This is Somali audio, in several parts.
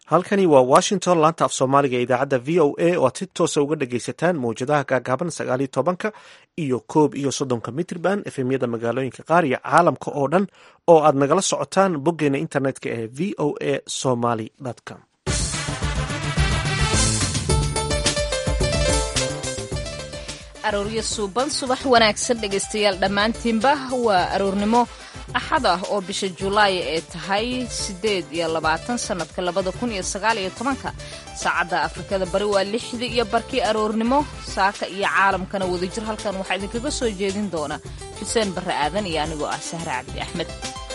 halkani waa washington laanta af soomaaliga ee idaacadda v o a oo aad si toosa uga dhagaysataan mawjadaha gaagaaban sagaaliyo tobanka iyo koob iyo soddonka mitrban efemyada magaalooyinka qaar iyo caalamka oo dhan oo aad nagala socotaan boggeena internetka ee v o a somaly com arooryo suuban subax wanaagsan dhegaystayaal dhammaantiinba waa aroornimo axad ah oo bisha julaay ee tahay siddeed iyo labaatan sannadka labada kun iyo sagaal iyo tobanka saacadda afrikada bari waa lixdii iyo barkii aroornimo saaka iyo caalamkana wadajir halkan waxaa idinkaga soo jeedin doona xuseen barre aadan iyo anigoo ah sahre cabdi axmed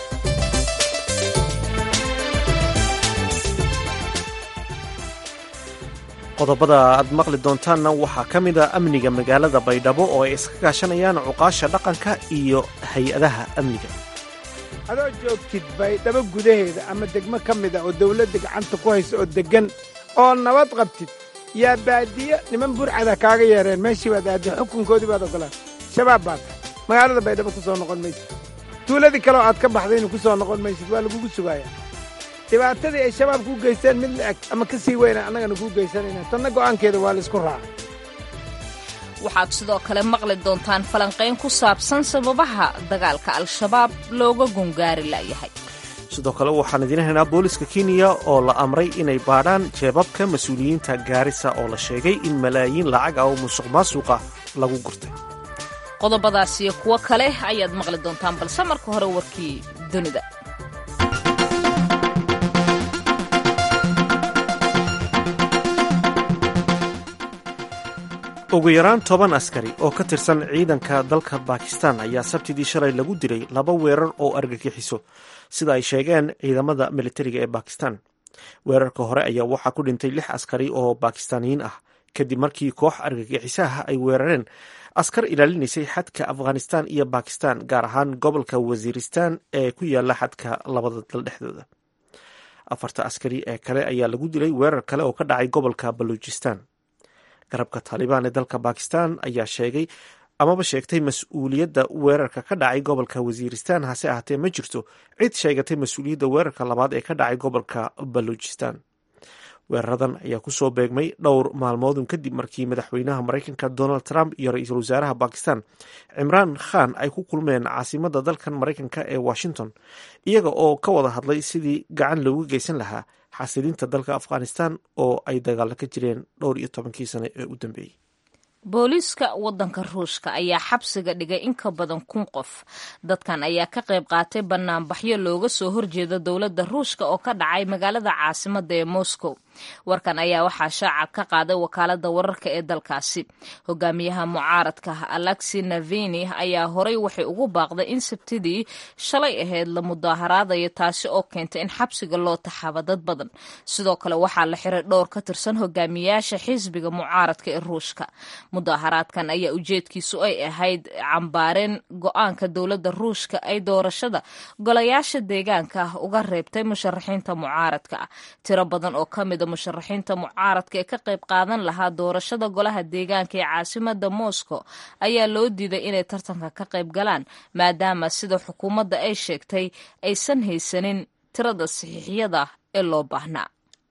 qodobada aad maqli doontaanna waxaa ka mid a amniga magaalada baydhabo oo ay iska kaashanayaan cuqaasha dhaqanka iyo hay-adaha amniga adoo joogtid baydhabo gudaheeda ama degmo ka mid a oo dawladda gacanta ku haysa oo deggan oo nabad qabtid yaa baadiyo niman burcada kaaga yeereen meeshii baad aaddi xukunkoodii baad oggolaan shabaab baad magaalada baydhabo ku soo noqon maysid tuuladii kaleoo aad ka baxdayna ku soo noqon maysid waa lagugu sugaaya dhibaatadii ay shabaab kuu geysteen mid la-eg ama ka sii weyna annagana kuu geysanayna tanna go'aankeeda waa laysku raacay waxaad sidoo kale maqli doontaan falanqayn ku saabsan sababaha dagaalka al-shabaab looga gungaari la'yahay sidoo kale waxaan idiin haynaa booliska kenya oo la amray inay baadhaan jeebabka mas-uuliyiinta gaarisa oo la sheegay in malaayiin lacag ah oo musuq maasuqa lagu gurtay qodobadaas iyo kuwo kale ayaad maqli doontaan balse marka hore warkii dunida ugu yaraan toban askari oo ka tirsan ciidanka dalka bakistan ayaa sabtidii shalay lagu dilay laba weerar oo argagixiso sida ay sheegeen ciidamada militariga ee bakistan weerarka hore ayaa waxaa ku dhintay lix askari oo bakistaaniyiin ah kadib markii koox argagixisaha ay weerareen askar ilaalinaysay xadka afghanistan iyo bakistan gaar ahaan gobolka wasiiristan ee ku yaala xadka labada dal dhexdooda afarta askari ee kale ayaa lagu dilay weerar kale oo ka dhacay gobolka baluujistan garabka taalibaan ee dalka bakistan ayaa sheegay amaba sheegtay mas-uuliyadda weerarka ka dhacay gobolka wasiiristan hase ahaatee ma jirto cid sheegatay mas-uuliyadda weerarka labaad ee ka dhacay gobolka baluujistan weeraradan ayaa kusoo beegmay dhowr maalmoodun kadib markii madaxweynaha maraykanka donald trump iyo ra-iisul wasaaraha bakistan cimraan khan ay ku kulmeen caasimada dalkan maraykanka ee washington iyaga oo ka wada hadlay sidii gacan loogu geysan lahaa xasilinta dalka afghanistan oo ay dagaalo ka jireen dhowr iyo tobankii sane ee u dambeeyey booliiska waddanka ruushka ayaa xabsiga dhigay in ka badan kun qof dadkan ayaa ka qayb qaatay banaanbaxyo looga soo horjeeda dowladda ruushka oo ka dhacay magaalada caasimada ee moscow warkan ayaa waxaa shaaca ka qaaday wakaalada wararka ee dalkaasi hogaamiyaha mucaaradka alexi navini ayaa horay waxay ugu baaqday in sabtidii shalay ahayd la mudaaharaadayo taasi oo keentay in xabsiga loo taxaabo dad badan sidoo kale waxaa la xiray dhowr ka tirsan hogaamiyaasha xisbiga mucaaradka ee ruushka mudaaharaadkan ayaa ujeedkiisu ay ahayd cambaareen go-aanka dowladda ruushka ay doorashada golayaasha deegaanka ah uga reebtay musharaxiinta mucaaradka ah tiro badan oo ka mida musharaxiinta mucaaradka ee ka qayb qaadan lahaa doorashada golaha deegaanka ee caasimada moscow ayaa loo diiday inay tartanka ka qayb galaan maadaama sida xukuumadda ay sheegtay aysan haysanin tirada saxiixyada ee loo baahnaa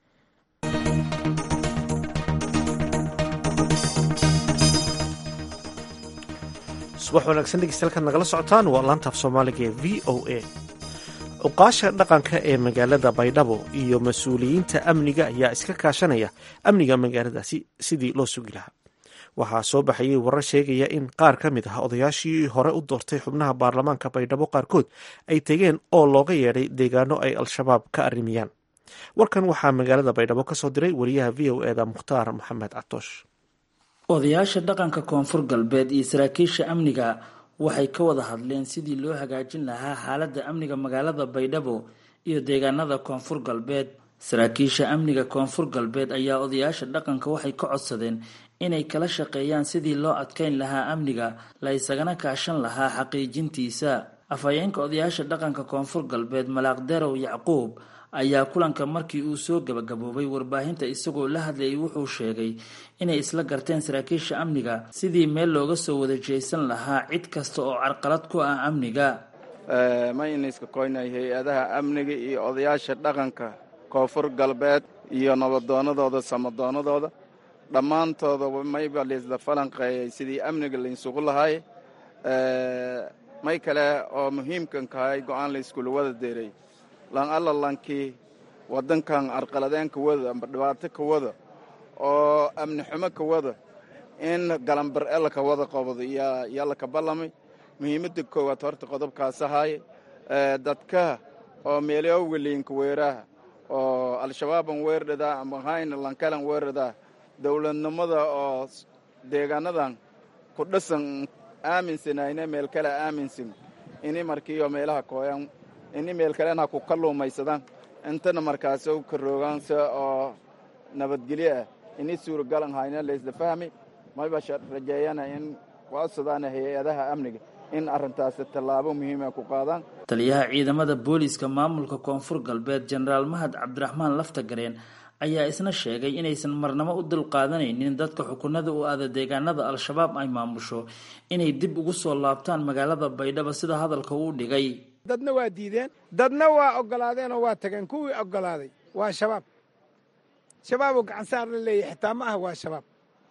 subax wanaagsan dhegeystayaal nagala socotaan waa laantaaf soomaaliga ee v o a cuqaasha dhaqanka ee magaalada baydhabo iyo mas-uuliyiinta amniga ayaa iska kaashanaya amniga magaaladaasi sidii loo sugi lahaa waxaa soo baxayay warar sheegaya in qaar ka mid ah odayaashii hore u doortay xubnaha baarlamaanka baydhabo qaarkood ay tegeen oo looga yeedhay deegaano ay al-shabaab ka arrimiyaan warkan waxaa magaalada baydhabo ka soo diray wariyaha v o eda mukhtaar maxamed catoosh odayaasha dhaqanka koonfur galbeed iyo saraakiisha amniga waxay ka wada hadleen sidii loo hagaajin lahaa xaaladda amniga magaalada baydhabo iyo deegaanada koonfur galbeed saraakiisha amniga koonfur galbeed ayaa odayaasha dhaqanka waxay ka codsadeen inay kala shaqeeyaan sidii loo adkeyn lahaa amniga la isagana kaashan lahaa xaqiijintiisa afhayeenka odayaasha dhaqanka koonfur galbeed malaaqdarow yacquub ayaa kulanka markii uu soo gabagaboobay warbaahinta isagoo la hadlayay wuxuu sheegay inay isla garteen saraakiisha amniga sidii meel looga soo wada jeesan lahaa cid kasta oo carqalad ku ah amniga mayna iska koynay hay-adaha amniga iyo odayaasha dhaqanka koonfur galbeed iyo nabadoonadooda samadoonadooda dhammaantooda mayba laisla falanqeeyay sidii amniga lainsugu lahaay may kale oo muhiimkan kahay go-aan layskula wada deeray lan alla lankii waddankan arqaladeen ka wada amba dhibaato ka wada oo amni xumo ka wada in galambar e laka wada qabado yaa laka ballamay muhiimadda koowaad horta qodobkaas ahaaye dadka oo meelyoowga liinka weeraha oo al-shabaaban weerdhadaa amba hayna lankalan weerdhadaa dowladnimada oo deegaanadan ku dhasan aaminsanayne meel kale aaminsan ini markiioo meelaha kooyan ini meel kalena ku kalluumaysadaan intana markaas ka roogaanse oo nabadgelyo ah ini suuragalan hayna laysla fahmi mayba rajeeyana in waasadaana hay-adaha amniga in arrintaasi tallaabo muhiima ku qaadaan taliyaha ciidamada booliiska maamulka koonfur galbeed jenaraal mahad cabdiraxmaan laftagareen ayaa isna sheegay inaysan marnamo u dulqaadanaynin dadka xukunada u aada deegaanada al-shabaab ay maamusho inay dib ugu soo laabtaan magaalada baydhabo sida hadalka uu dhigay dadna waa diideen dadna waa ogolaadeen oo waa tageen kuwii ogolaaday waa shabaab shabaaboo gacansaar la leeyahy xitaa ma ah waa shabaab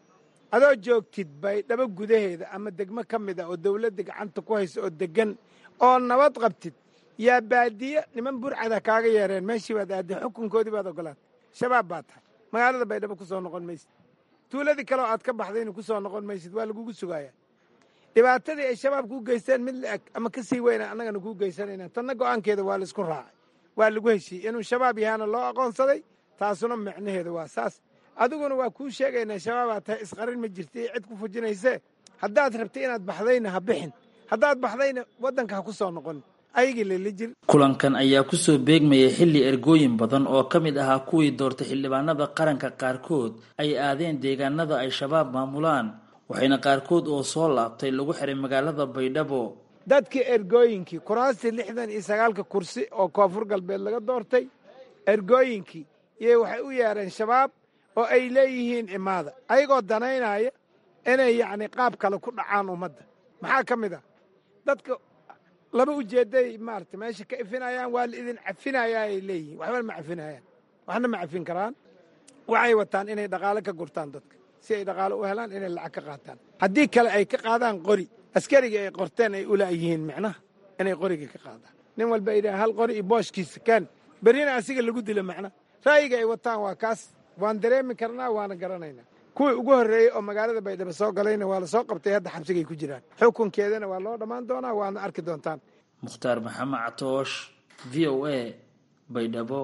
adoo joogtid baydhabo gudaheeda ama degmo ka mid ah oo dawladda gacanta ku haysa oo deggan oo nabad qabtid yaa baadiye niman burcada kaaga yeereen meeshii baad aadday xukunkoodii baad ogolaatay shabaab baa tahay magaalada baydhabo ku soo noqon maysid tuuladii kaleoo aad ka baxdayna ku soo noqon maysid waa lagugu sugaaya dhibaatadii ay shabaab kuu geysteen mid la-eg ama ka sii weyna annagana kuu geysanayna tanna go'aankeeda waa laisku raacay waa lagu heshiiyey inuu shabaab yahaana loo aqoonsaday taasuna micnaheedu waa saas adiguna waa kuu sheegaynaa shabaabaa tahay isqarin ma jirta iyo cid ku fujinaysee haddaad rabtay inaad baxdayna ha bixin haddaad baxdayna waddanka ha ku soo noqon ayagii lala jir kulankan ayaa kusoo beegmayay xilli ergooyin badan oo ka mid ahaa kuwii doortay xildhibaanada qaranka qaarkood ay aadeen deegaanada ay shabaab maamulaan waxayna qaarkood oo soo laabtay lagu xiray magaalada baydhabo dadkii ergooyinkii kuraastii lixdan iyo sagaalka kursi oo koonfur galbeed laga doortay ergooyinkii iyo waxay u yeereen shabaab oo ay leeyihiin imaada ayagoo danaynaya inay yacni qaab kale ku dhacaan ummadda maxaa ka mid ah dadka laba ujeedday maarata meesha ka ifinayaan waa la idin cafinayaa ay leeyihiin waxba ma cafinayaan waxna ma cafin karaan waxay wataan inay dhaqaale ka gurtaan dadka si ay dhaqaale u helaan inay lacag ka qaataan haddii kale ay ka qaadaan qori askariga ay qorteen ay ulaayihiin micnaha inay qoriga ka qaadaan nin walba ay hal qori iyo booshkiisa kaan berrina asiga lagu dilo macnaha ra'yiga ay wataan waa kaas waan dareemi karnaa waana garanaynaa kuwii ugu horreeyey oo magaalada baydhabo soo galayna waa la soo qabtay hadda xabsigay ku jiraan xukunkeedana waa loo dhammaan doonaa waana arki doontaan mukhtaar maxamed catoosh v o a baydhabo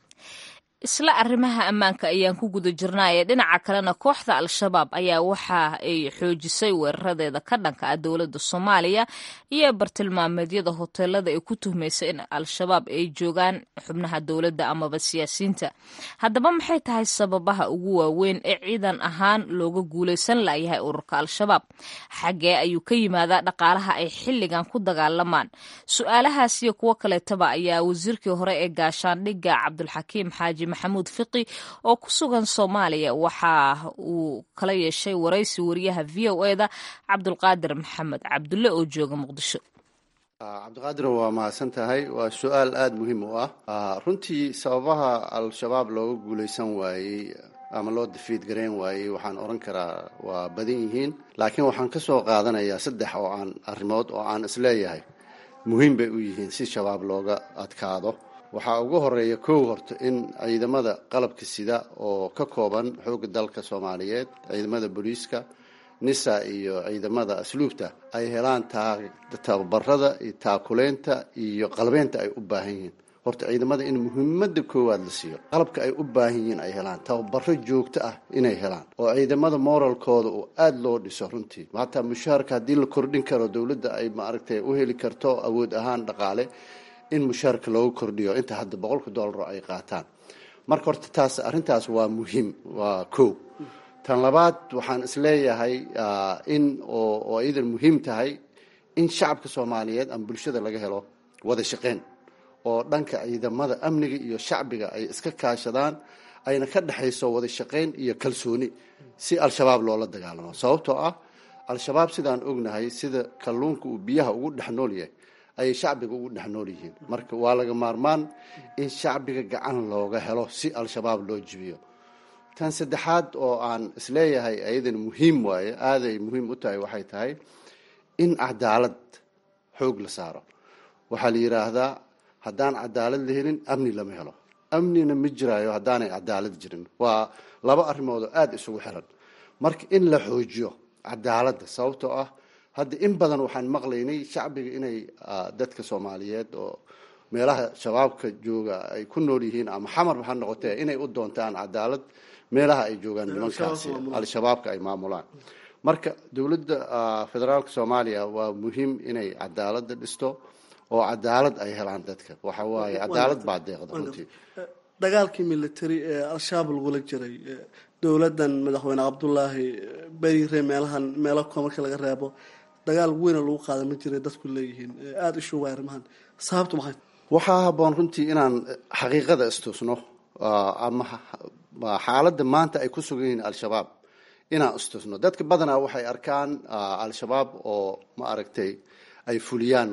isla arrimaha ammaanka ayaan ku guda jirnaaye dhinaca kalena kooxda al-shabaab ayaa waxa ay xoojisay weeraradeeda ka dhanka ah dowladda soomaaliya iyo bartilmaameedyada hoteelada ay ku tuhmaysa in al-shabaab ay joogaan xubnaha dowladda amaba siyaasiyiinta haddaba maxay tahay sababaha ugu waaweyn ee ciidan ahaan looga guulaysan layahay ururka al-shabaab xaggee ayuu ka yimaadaa dhaqaalaha ay xilligan ku dagaalamaan su-aalahaas iyo kuwo kaleetaba ayaa wasiirkii hore ee gaashaandhigga cabdulxakiim xaaji maxamuud fiqi oo ku sugan soomaaliya waxa uu kala yeeshay waraysi wariyaha v o eda cabdulqaadir maxamed cabdulle oo jooga muqdisho cabdiqaadir waa mahadsan tahay waa su-aal aada muhiim u ah runtii sababaha al-shabaab looga guulaysan waayey ama loo dafiid garayn waayey waxaan odhan karaa waa badan yihiin laakiin waxaan ka soo qaadanayaa saddex oo aan arrimood oo aan isleeyahay muhiim bay u yihiin si shabaab looga adkaado waxaa ugu horeeya kow horta in ciidamada qalabka sida oo ka kooban xoogga dalka soomaaliyeed ciidamada booliiska nisa iyo ciidamada asluubta ay helaan tababarada iyo taakuleynta iyo qalbeynta ay u baahan yihiin horta ciidamada in muhiimada koowaad la siiyo qalabka ay u baahan yihiin ay helaan tababaro joogto ah inay helaan oo ciidamada moralkooda uu aada loo dhiso runtii hataa mushaharka haddii la kordhin karo dowladda ay maaragtay u heli karto awood ahaan dhaqaale in mushaarka loogu kordhiyo inta hadda boqolka doolaro ay qaataan marka horta taas arrintaas waa muhiim waa kow tan labaad waxaan isleeyahay in oo iidan muhiim tahay in shacabka soomaaliyeed ama bulshada laga helo wada shaqeyn oo dhanka ciidamada amniga iyo shacbiga ay iska kaashadaan ayna ka dhexayso wada shaqeyn iyo kalsooni si al-shabaab loola dagaalamo sababtoo ah al-shabaab sidaan ognahay sida kalluunka uu biyaha ugu dhex nool yahay ayay shacbiga ugu dhex nool yihiin marka waa laga maarmaan in shacbiga gacan looga helo si al-shabaab loo jibiyo tan saddexaad oo aan isleeyahay ayadan muhiim waaye aaday muhiim u tahay waxay tahay in cadaalad xoog la saaro waxaa la yidhaahdaa haddaan cadaalad la helin amni lama helo amnina ma jiraayo haddaanay cadaalad jirin waa laba arrimood oo aada isugu xiran marka in la xoojiyo cadaaladda sababtoo ah hadda in badan waxaan maqlaynay shacbiga inay dadka soomaaliyeed oo meelaha shabaabka jooga ay ku nool yihiin ama xamar ha noqotee inay u doontaan cadaalad meelaha ay joogaan nimankaasi al-shabaabka ay maamulaan marka dowladda federaalka soomaaliya waa muhiim inay cadaaladda dhisto oo cadaalad ay helaan dadka waxa waaye cadaalad baa deeqda runtii dagaalkii military ee al-shabaab lagula jiray dowladdan madaxweyne cabdulaahi berire meelahan meelo ko marka laga reebo dagaal weyna lagu qaada ma jiray dadku leeyihiin aada ishuga arrimahan sababtu maxay waxaa habboon runtii inaan xaqiiqada istusno ama xaaladda maanta ay ku sugan yihiin al-shabaab inaan istusno dadka badanaa waxay arkaan al-shabaab oo ma aragtay ay fuliyaan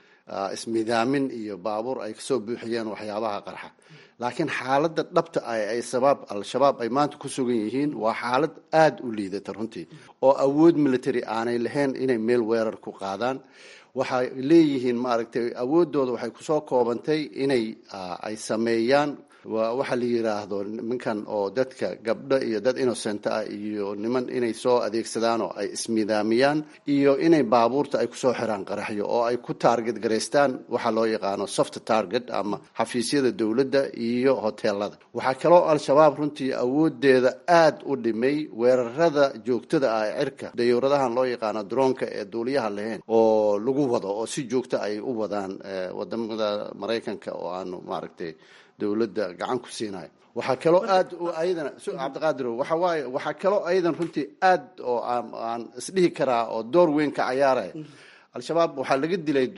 ismidaamin iyo baabuur ay kasoo buuxiyeen waxyaabaha qarxa laakiin xaaladda dhabta ah ay sabaab al-shabaab ay maanta ku sugan yihiin waa xaalad aada u liidata runtii oo awood military aanay lahayn inay meel weerar ku qaadaan waxay leeyihiin maaragtay awooddooda waxay kusoo koobantay inay ay sameeyaan waxaa la yidhaahdo nimankan oo dadka gabdho iyo dad innocent ah iyo niman inay soo adeegsadaan oo ay ismidaamiyaan iyo inay baabuurta ay kusoo xiraan qaraxyo oo ay ku taarget garaystaan waxaa loo yaqaano soft target ama xafiisyada dowladda iyo hoteelada waxaa kaloo al-shabaab runtii awoodeeda aada u dhimay weerarada joogtada ah ee cirka dayuuradahan loo yaqaano droonka ee duuliyaha lahayn oo lagu wado oo si joogta ay u wadaan wadamada maraykanka oo aanu maaragtay dowladda gacan ku siinayo waxaa kaloo aad ayadana cabdiqaadir waxa waaye waxaa kaloo ayadan runtii aad oo aan isdhihi karaa oo door weyn ka cayaaraya al-shabaab waxaa laga dilay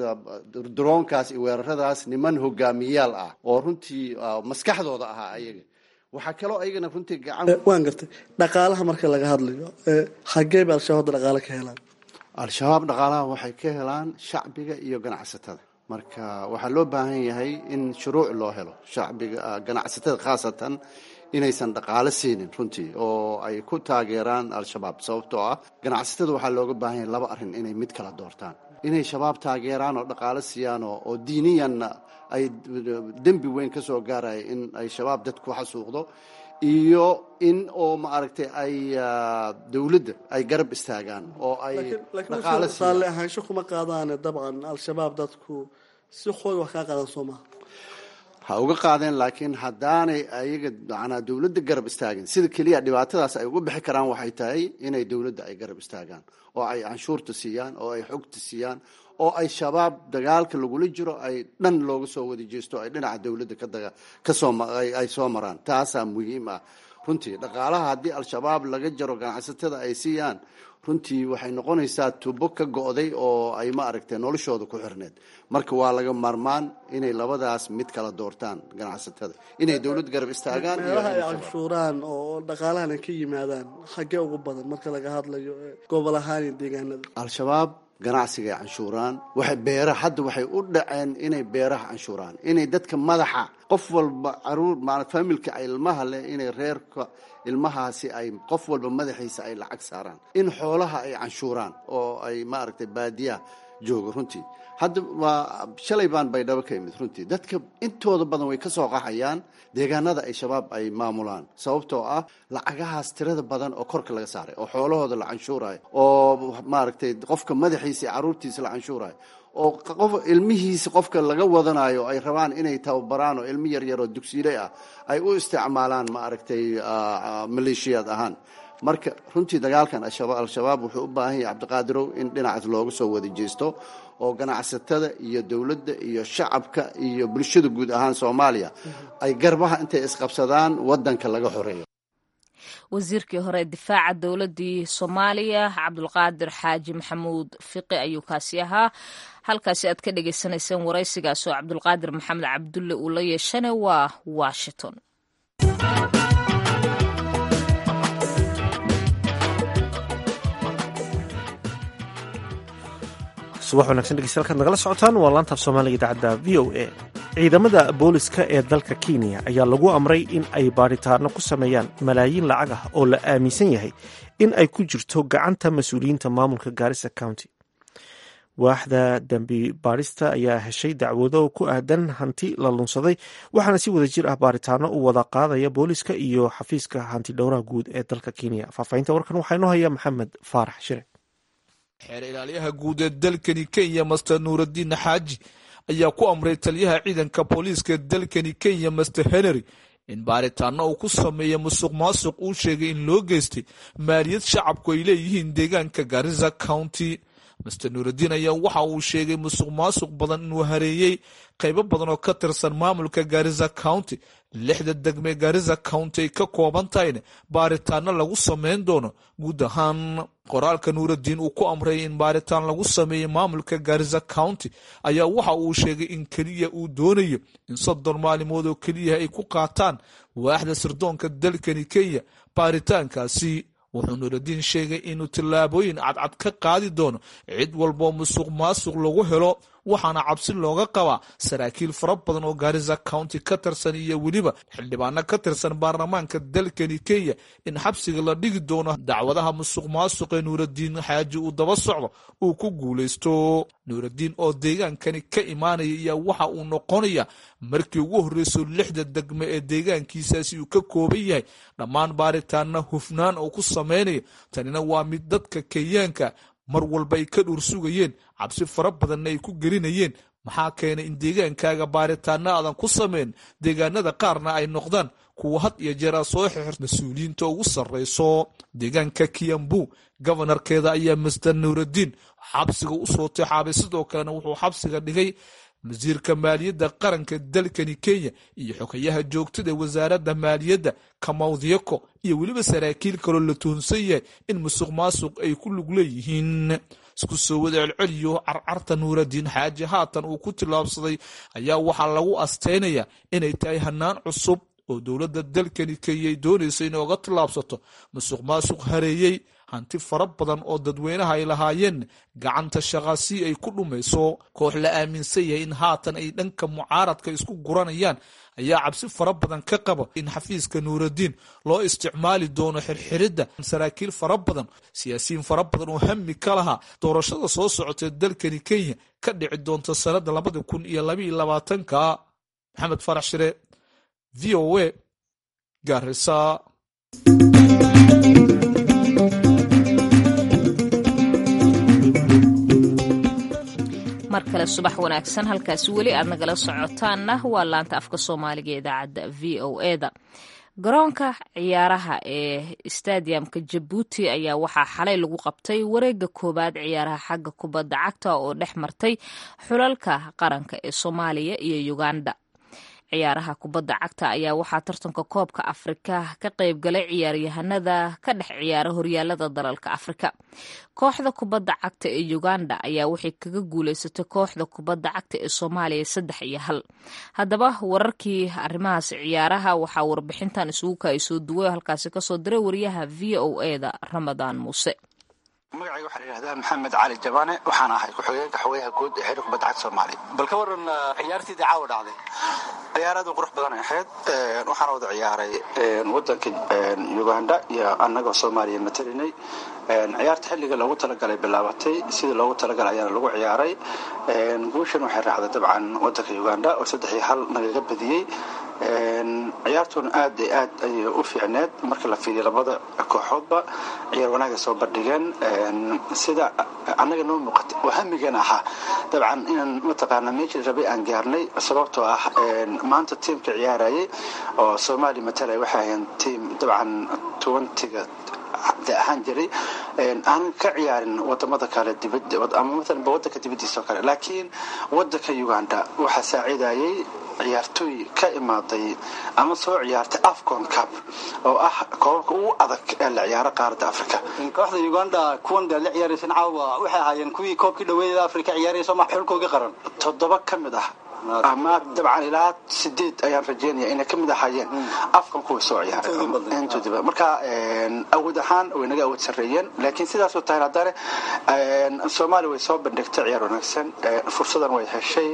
droonkaas iyo weeraradaas niman hogaamiyaal ah oo runtii maskaxdooda ahaa ayaga waxaa kaloo ayagana runtii gacan waan gartay dhaqaalaha marka laga hadlayo xagee bay al-shabaab dhaqaale ka helaan al-shabaab dhaqaalaha waxay ka helaan shacbiga iyo ganacsatada marka waxaa loo baahan yahay in shuruuc loo helo shacbiga ganacsatada khaasatan inaysan dhaqaalo siinin runtii oo ay ku taageeraan al-shabaab sababtoo ah ganacsatada waxaa looga baahan yahay laba arrin inay mid kala doortaan inay shabaab taageeraan oo dhaqaalo siiyaan oo diiniyanna ay dembi weyn ka soo gaaraya in ay shabaab dad ku xasuuqdo iyo in oo maaragtay ay dowladda ay garab istaagaan oo ay dhaqaalo raalli ahaansho kuma qaadaane dabcan al-shabaab dadku si xoog wax kaa qaadan soo maha ha uga qaadeen laakiin haddaanay ayaga manaa dowladda garab istaagin sida keliya dhibaatadaas ay uga bixi karaan waxay tahay inay dowladda ay garab istaagaan oo ay canshuurta siiyaan oo ay xogta siiyaan oo ay shabaab dagaalka lagula jiro ay dhan looga soo wada jeesto ay dhinaca dowladda kada kasoo ay soo maraan taasaa muhiim ah runtii dhaqaalaha haddii al-shabaab laga jaro ganacsatada ay siiyaan runtii waxay noqonaysaa tubo ka go'day oo ay ma aragtay noloshooda ku xirneed marka waa laga maarmaan inay labadaas mid kala doortaan ganacsatada inay dowlad garab istaagaan meelaha ay canshuuraan oo dhaqaalahan ay ka yimaadaan xaggee ugu badan marka laga hadlayo gobol ahaan iyo deegaanada al-shabaab ganacsiga ay canshuuraan waxay beeraha hadda waxay u dhaceen inay beeraha canshuuraan inay dadka madaxa qof walba caruur maala familka ay ilmaha leh inay reerka ilmahaasi ay qof walba madaxiisa ay lacag saaraan in xoolaha ay canshuuraan oo ay maaragtay baadiyaha jooga runtii hadda waa shalay baan baydhabo ka imid runtii dadka intooda badan way ka soo qaxayaan deegaanada ay shabaab ay maamulaan sababtoo ah lacagahaas tirada badan oo korka laga saaray oo xoolahooda la canshuurayo oo maaragtay qofka madaxiisa iyo caruurtiisa la canshuurayo oo qof ilmihiisa qofka laga wadanayo ay rabaan inay tababaraan oo ilmi yaryar oo dugsiiley ah ay u isticmaalaan maaragtay maleeshiyaad ahaan marka runtii dagaalkan al-shabaab wuxuu u baahan yahay cabdiqaadirow in dhinacaas looga soo wada jeesto oo ganacsatada iyo dowladda iyo shacabka iyo bulshada guud ahaan soomaaliya ay garbaha intay isqabsadaan wadanka laga xoreeyo wasiirkii hore difaaca dowladii soomaaliya cabdulqaadir xaaji maxamuud fiqi ayuu kaasi ahaa halkaasi aad ka dhagaysanayseen waraysigaas oo cabdulqaadir maxamed cabdulle uu la yeeshana waa washington subax wanagsan dhegeystayaal kaad nagala socotaan waa laantaaf soomaaliga idaacadda v o a ciidamada booliska ee dalka kenya ayaa lagu amray in ay baadhitaano ku sameeyaan malaayiin lacag ah oo la aaminsan yahay in ay ku jirto gacanta mas-uuliyiinta maamulka gaarisa county waaxda dambi baadhista ayaa heshay dacwado ku aadan hanti la lunsaday waxaana si wada jir ah baaritaano u wada qaadaya booliska iyo xafiiska hanti dhowraha guud ee dalka kenya faahfaahinta warkan waxaa inoo haya maxamed faarax shire xeer ilaaliyaha guud ee dalkani kenya master nuuraddiin xaaji ayaa ku amray taliyaha ciidanka booliiska dalkani kenya master henry in baaritaano uu ku sameeya musuq maasuq uu sheegay in loo geystay maaliyad shacabku ay leeyihiin deegaanka garisa county master nuuraddiin ayaa waxa uu sheegay musuq maasuq badan inuu hareeyey qaybo badan oo ka tirsan maamulka garisa county lixda degme garisa county ay ka kooban tahayna baaritaano lagu sameyn doono guud ahaan qoraalka nuuraddiin uu ku amray in baaritaan lagu sameeyey maamulka garisa county ayaa waxa uu sheegay in keliya uu doonayo in soddon maalimood oo keliya ay ku qaataan waaxda sirdoonka dalkani kenya baaritaankaasi wuxuu nuuraddiin sheegay inuu tillaabooyin cadcad ka qaadi doono cid walboo musuq maasuq lagu helo waxaana cabsi looga qabaa saraakiil fara badan oo garisa county ka tirsan iyo weliba xildhibaano ka tirsan baarlamaanka dalkani kenya in xabsiga la dhigi doono dacwadaha musuq maasuq ee nuuraddiin xaaji uu daba socdo uu ku guulaysto nuuraddiin oo deegaankani ka imaanaya ayaa waxa uu noqonaya markii ugu horreyso lixda degme ee deegaankiisaasi uu ka kooban yahay dhammaan baaritaana hufnaan oo ku samaynayo tanina waa mid dadka kenyaanka mar walba ay ka dhuur sugayeen cabsi fara badanna ay ku gelinayeen maxaa keenay in deegaankaaga baaritaana aadan ku sameyn deegaanada qaarna ay noqdaan kuwa had iyo jeer a soo xixir mas-uuliyiinta ugu sarreyso deegaanka kiambu gobonarkeeda ayaa master nuuraddiin xabsiga u soo tixaabay sidoo kalena wuxuu xabsiga dhigay wasiirka maaliyadda qaranka dalkani kenya iyo xogayaha joogtada wasaaradda maaliyadda kamawdyako iyo weliba saraakiil kaloo la tuhunsan yahay in musuq maasuq ay ku lug leeyihiin isku soo wada celceliyo carcarta nuuraddiin xaaji haatan uu ku tillaabsaday ayaa waxaa lagu asteynayaa inay tahay hanaan cusub oo dowladda dalkani kenya ay doonaysa inay oga tillaabsato musuq maasuq hareeyey hanti fara badan oo dadweynaha ay lahaayeen gacanta shaqaasi ay ku dhumayso koox la aaminsan yahay in haatan ay dhanka mucaaradka isku guranayaan ayaa cabsi fara badan ka qaba in xafiiska nuuraddiin loo isticmaali doono xirxiridda saraakiil fara badan siyaasiyiin fara badan oo hami ka lahaa doorashada soo socotee dalkani kenya ka dhici doonta sanada labada kun iyo labaiyo labaatanka maxamed farax shire v o a garisa mar kale subax wanaagsan halkaasi weli aad nagala socotaanna waa laanta afka soomaaliga ee idaacadda v o eda garoonka ciyaaraha ee stadiumka jabuuti ayaa waxaa xalay lagu qabtay wareega koowaad ciyaaraha xagga kubadda cagta oo dhex martay xulalka qaranka ee soomaaliya iyo uganda ciyaaraha kubadda cagta ayaa waxaa tartanka koobka afrika ka qaybgalay ciyaaryahanada ka dhex ciyaara horyaalada dalalka afrika kooxda kubadda cagta ee uganda ayaa waxay kaga guuleysatay kooxda kubadda cagta ee soomaaliya saddex iyo hal haddaba wararkii arrimahaas ciyaaraha waxaa warbixintan isugu kaay soo duway halkaasi kasoo diray wariyaha v o eda ramadaan muuse magacayga waxaa la yidhahdaa maxamed cali jabaane waxaan ahay ku-xigeenka xogeyaha guud ee xiriir kubadda cagta soomaaliya bal ka waran ciyaartiidii caawa dhacday ciyaar aad u qurux badan ay ahayd waxaana wada ciyaaray wadanka uganda iyo annagoo soomaaliya matalinay ciyaarta xilliga loogu talagalay bilaabatay sidii loogu talagalay ayaana lagu ciyaaray guushan waxay raacday dabcan wadanka uganda oo saddex iyo hal nagaga badiyey ciyaartuna aad iyo aad ayay u fiicneed marka la fiiriyo labada kooxoodba ciyaar wanaaga soo bandhigeen sida annaga noo muuqata oo hamigan ahaa dabcan inaan mataqaana meeshii rabay aan gaarnay sababtoo ah maanta tiimka ciyaarayay oo soomaaliya matalay waxay ahayn tiim dabcan tuwantiga de ahaan jiray aanan ka ciyaarin wadamada kale ama maalanba wadanka dibadiisa oo kale laakiin wadanka uganda waxaa saacidayay ciyaartooy ka imaaday ama soo ciyaartay afcon cup oo ah koobabka ugu adag ee la ciyaaro qaaradda africa kooxda uganda kuwan dee la ciyaaraysan caawa waxay ahaayeen kuwii koobkii dhaweeyada africa ciyaarayso ma xulkoogii qaran toddoba ka mid ah ama dabcan ilaa sideed ayaan rajeynaya inay ka mid ahaayeen afkan kuwa soo ciyaaray intoodiba marka awood ahaan way naga awood sarreeyeen laakiin sidaasoo tahay haddana soomaaliya way soo bandhigtay ciyaar wanaagsan fursadan way heshay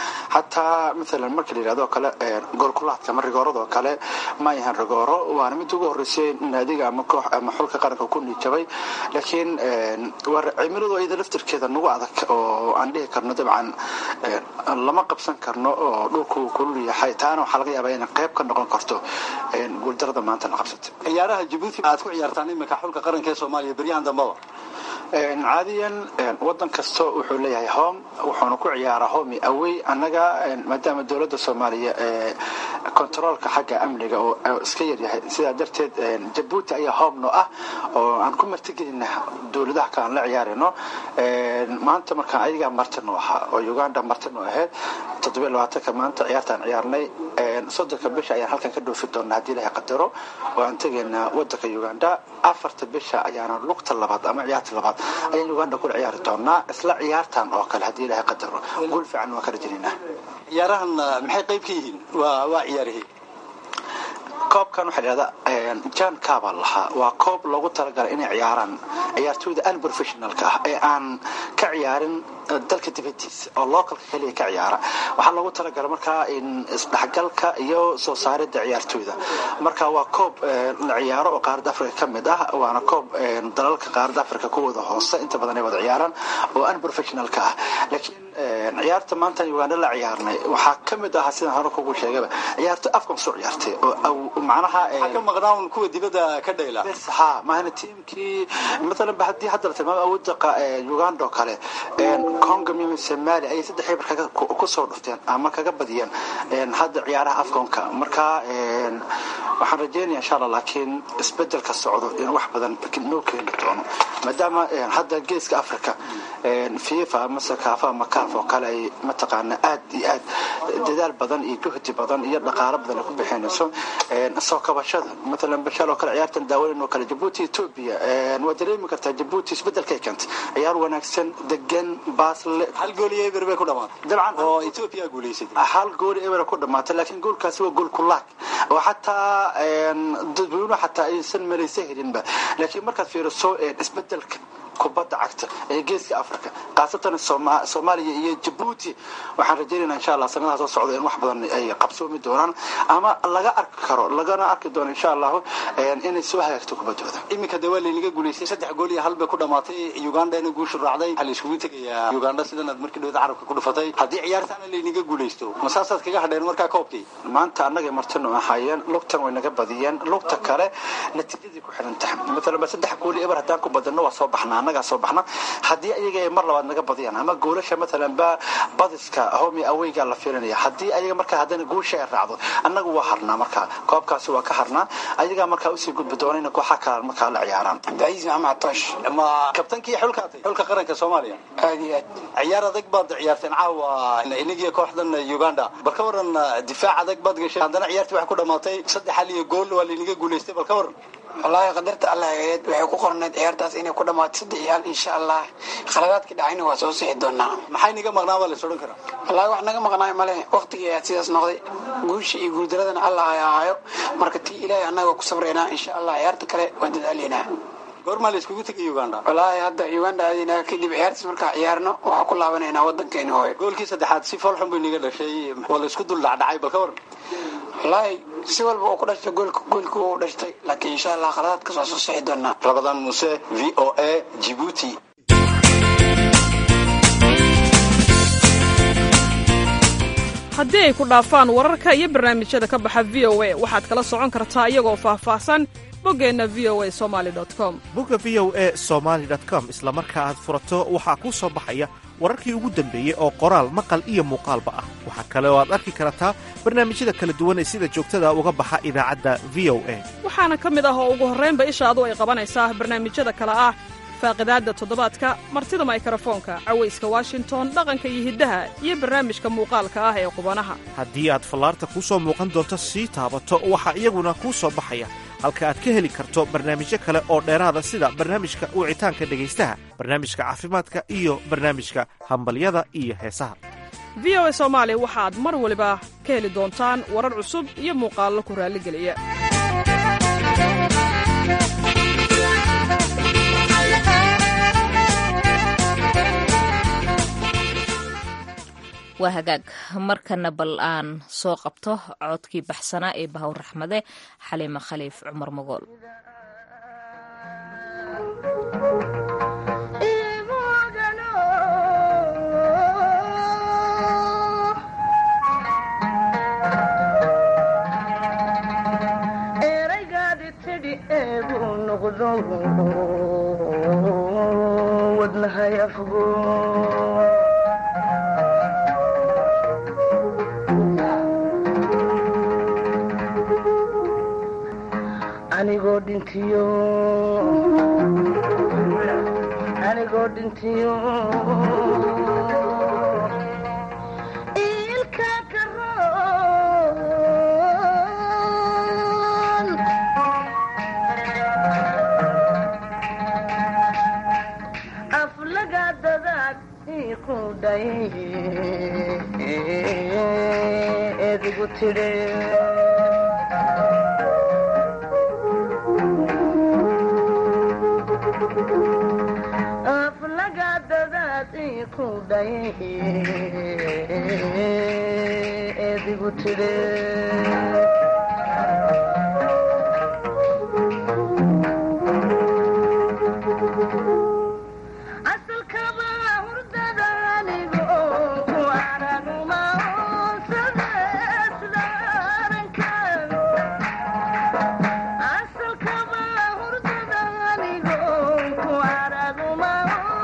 xataa maalan marka la yidhahdo kale goolkulaadka ama rigooradoo kale ma yahan rigooro waana mid ugu horreysay naadiga ama koox ama xulka qaranka ku niijabay laakiin cimiladu iyada laftirkeeda nagu adag oo aan dhihi karno dabcan lama qabsan karno oo dhulku kulul yahay taana waxaa laga yaabaa inay qayb ka noqon karto guuldarada maanta la qabsatay ciyaaraha jabuuti aad ku ciyaartaan iminka xulka qaranka ee soomaaliya beryahan dambaba caadiyan wadan kasta wuxuu leeyahay home wuxuuna ku ciyaaraa home awey annaga maadaama dowladda soomaaliya kontaroolka xagga amniga oo iska yaryahay sidaa darteed jabuuti ayaa home no ah oo aan ku martigelina dowladaha kale aan la ciyaarayno maanta markaan ayagaa martino ahaa oo uganda martino ahayd toddobiyo labaatanka maanta ciyaartaan ciyaarnay soddonka bisha ayaan halkan ka dhoofi doonaa haddii ilahay qadaro oo aan tegaynaa wadanka uganda afarta bisha ayaana lugta labaad ama ciyaarta labaad ayaan uganda kula ciyaari doonaa isla ciyaartan oo kale haddii ilahay qadaro guul fiican waan ka rajaynaa ciyaarahan maxay qayb ka yihiin waa waa ciyaarihii koobkan waxaa dhahdaa jan kaabaa lahaa waa koob loogu talagalay inay ciyaaraan ciyaartooyda unprofessionalka ah ee aan ka ciyaarin dalka dibadiisa oo localka keliya ka ciyaara waxaa loogu talagalay markaa in isdhexgalka iyo soo saaridda ciyaartooyda marka waa koob la ciyaaro oo qaaradda africa ka mid ah waana koob dalalka qaaradda africa kuwooda hoose inta badan ay wada ciyaaraan oo unprofessionalka ah laakiin ciyaarta maanta uganda la ciyaarnay waxaa ka mid ahaa sidaan hore kugu sheegaba ciyaarto afkan soo ciyaartay oo macnaha ka maqnaan kuwa dibadda ka dhayla bes ha maahana tiimkii matalan ba haddii hadda la tilmaamo awoodda uganda oo kale congo iyo somalia ayay saddex eber kaga ku soo dhufteen ama kaga badiyeen hadda ciyaaraha afkonka marka waxaan rajeynaya insha allah laakiin isbedelka socdo in wax badan noo keeni doono maadaama hadda geeska africa fifa ama sakaafa ama kaaf oo kale ay mataqaana aad iyo aad dadaal badan iyo juhdi badan iyo dhaqaalo badan ay ku bixinayso soo kabashada matalan bashal oo kale ciyaartan daawayn oo kale jabuuti ethiopia waa dareemi kartaa jabuuti isbedelkay keentay ciyaar wanaagsan degan baasle hal gool iyo eber bay ku dhamaatay dabcan oo ethiopia guulaysatay hal gool eber ku dhamaatay laakiin goolkaasi waa gool kulaag oo xataa dadweynuhu xataa aysan malaysa helinba laakiin markaad fiiriso isbedelka kubadda cagta ee geeska africa khaasatan soomaaliya iyo jabuuti waxaan rajaynayna insha allah sanadaha soo socda in wax badan ay qabsoomi doonaan ama laga arki karo lagana arki doono insha allahu inay soo hagaagto kubaddooda iminka dee waa laynaga guulaystay saddex gool iyo hal bay ku dhamaatay ugandana guushu raacday waxaa la iskugu tegayaa uganda sidan aad markii dhawada carabka ku dhufatay haddii ciyaartaana laynaga guulaysto ma saasaad kaga hadheen markaa koobkii maanta annagay martino ahaayeen lugtan way naga badiyeen lugta kale natiijadii ku xiran tahay matalan ba saddex gool iyo eber haddaan ku badano waa soo baxnaa annagaa soo baxna haddii ayaga ay mar labaad naga badiyaan ama goolasha matalan ba badiska homi aweygaa la fiirinaya haddii ayaga markaa haddana guusha ay raacdo annagu waa harnaa markaa koobkaasi waa ka harnaa ayagaa markaa usii gudbi doona in kooxa kale markaa la ciyaaraan cabdicasiis maxamed toosh ma kabtankii xulkaatay xulka qaranka soomaaliya aad iyo aad ciyaar adag baad ciyaarteen caawa inagiyo kooxdan uganda bal ka waran difaac adag baad gashay haddana ciyaartii waxay ku dhamaatay saddex hal iyo gool waa laynaga guulaystay bal ka waran wallaahi qadarta allah eed waxay ku qornayd ciyaartaas inay ku dhammaato saddex iyo hal insha allah khaladaadkii dhacayna waa soo sixi doonaa maxay naga maqnaa waa lays odhan karaa wallaahi wax naga maqnaay male waqtigii ayaa sidaas noqday guusha iyo guuldaradana allah ay ahaayo marka tii ilaahay annaga ku sabraynaa insha allah ciyaarta kale waan dadaalaynaa goormaa la iskugu tegay uganda wallaahi hadda uganda aadinaa kadib ciyaartiis markaa ciyaarno waxaa ku laabanaynaa waddankeeni hooyo goolkii saddexaad si foolxun bay naga dhashay waa la isku dul dhacdhacay bal ka waran wallaahi si walba uu ku dhashtay goolka goolka uu dhashtay laakiin insha allah khaladaadkaas waa soo sixi doonaa rabadaan muuse v o a jibuuti haddii ay ku dhaafaan wararka iyo barnaamijyada ka baxa v o a waxaad kala socon kartaa iyagoo faahfaahsan boggeenna v o a somali com bogga v o a somaali com isla marka aad furato waxaa kuu soo baxaya wararkii ugu dambeeyey oo qoraal maqal iyo muuqaalba ah waxaa kale oo aad arki kartaa barnaamijyada kala duwan ee sida joogtada uga baxa idaacadda v o a waxaana ka mid ah oo ugu horraynba ishaadu ay qabanaysaa barnaamijyada kale ah faaqidaadda toddobaadka martida maykarafoonka cawayska washington dhaqanka iyo hiddaha iyo barnaamijka muuqaalka ah ee qubanaha haddii aad fallaarta kuu soo muuqan doonto sii taabato waxaa iyaguna kuu soo baxaya halka aad ka heli karto barnaamijyo kale oo dheeraada sida barnaamijka wicitaanka dhegaystaha barnaamijka caafimaadka iyo barnaamijka hambalyada iyo heesaha v o a soomaali waxaad mar waliba ka heli doontaan warar cusub iyo muuqaallo ku raalligeliya waa hagaag markana bal aan soo qabto codkii baxsanaa ee bahawr raxmade xaliima khaliif cumar magool anigoo dhintiyo anigoo dhintiyo ilka karoon aflaga dadaad iku dhay edigu tidhe aflaga dadaad iku dhay edigu tidhe asalkaba hurdada anigo ku araguma asalkaba hurdada anigo ku araguma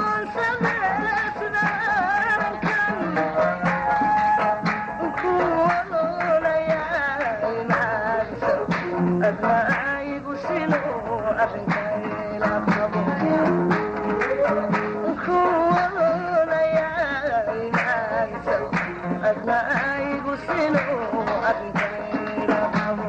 adnaigu silo arrinkayla qabo adnaigu silo arrinkayla qabo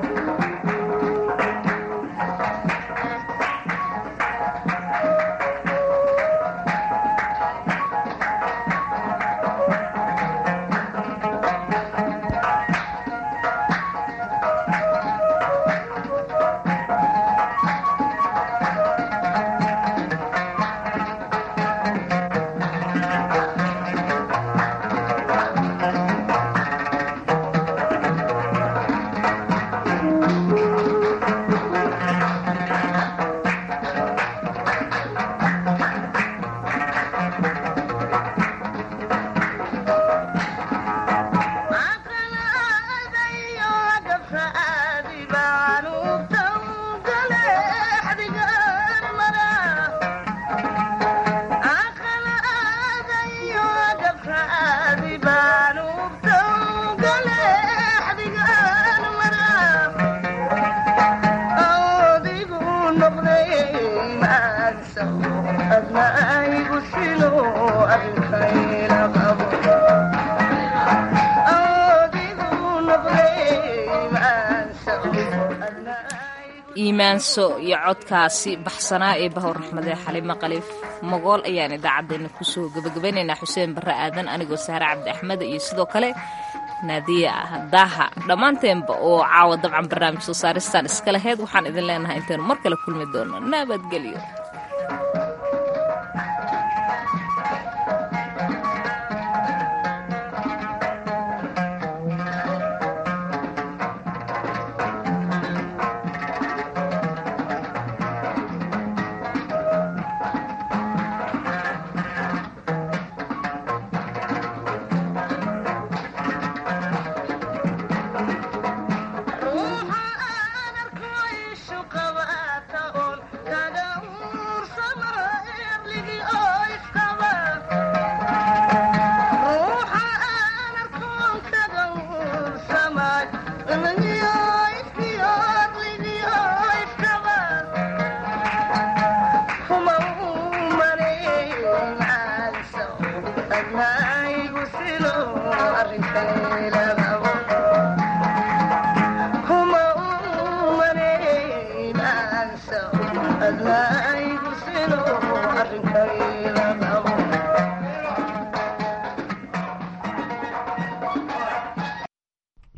iimaanso iyo codkaasi baxsanaa ee bahowr raxmade xalimo khaliif magool ayaan idaacaddeenna kusoo gebagabaynaynaa xuseen barre aadan anigoo sahre cabdi axmed iyo sidoo kale naadiya daaha dhammaanteenba oo caawa dabcan barnaamij soo saaristaan iska laheyd waxaan idin leenahay intaynu mar kale kulmi doono nabadgelyo